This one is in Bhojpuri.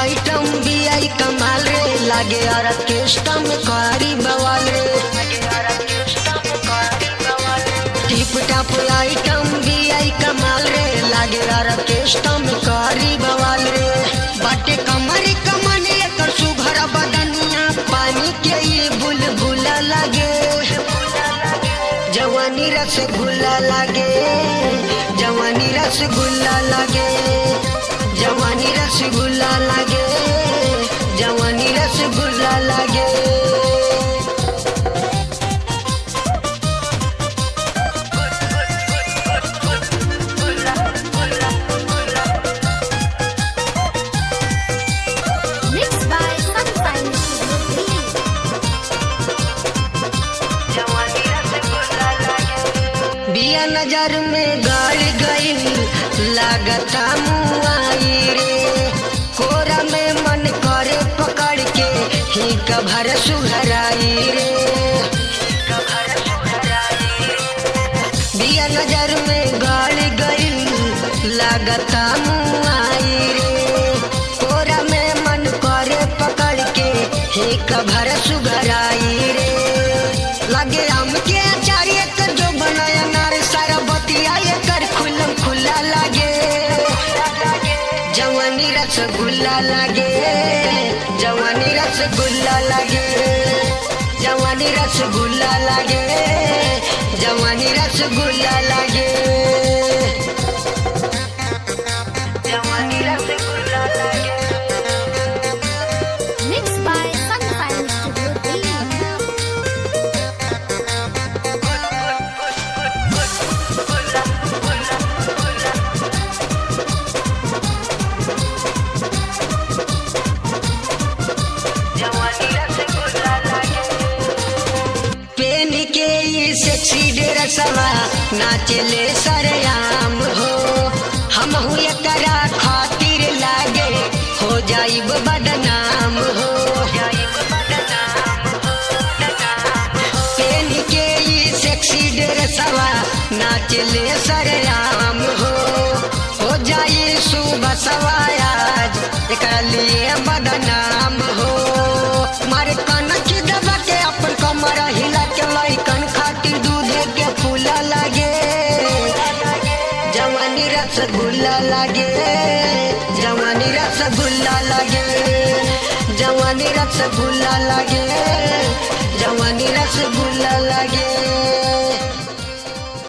आइटम भी आई कमाल रे लागे ऑर्केस्ट्रा में कारी बवाल रे टिप टाप आइटम भी आई कमाल रे लागे ऑर्केस्ट्रा में कारी बवाल रे बाटे कमर कमन एकर सुघर बदनिया पानी के ये बुलबुला लागे जवानी रसगुल्ला लागे जवानी रसगुल्ला लागे जवानी रसगुल्ला लागे जवानी रसगुल्ला लागे Mixed by Sunshine Studio Delhi. बिया नजर में गाड़ गई लागता मुआई रे कोरा में मन करे पकड़ के ही कभर सुहराई रे बिया नजर में गाड़ गई लागता मुआई रे कोरा में मन करे पकड़ के ही कभर सुघराई रे लगे आम के अचार एकर जो बनाया नार सारा बतिया एकर खुलम खुला लागे जवानी रसगुल्ला लागे जवानी रसगुल्ला लागे जवानी रसगुल्ला लागे जवानी रसगुल्ला लागे जवानी रसगुल्ला लागे Mixed by Sunshine Studio Delhi. पेन के ये सेक्सी ड्रेसवा नाचले सरयाम हो हम एकरा खातिर लागे हो जाइब बदनाम हो पेन के ये सेक्सी ड्रेसवा नाचले सरयाम हो हो जाई सुबह सवायाज एकरा लिए बदनाम हो मारे कनक दबा के अपन कमर हिला के लइकन खातिर दूधे के फूला लागे जवानी रसगुल्ला लागे जवानी रसगुल्ला लागे जवानी रसगुल्ला लागे जवानी रसगुल्ला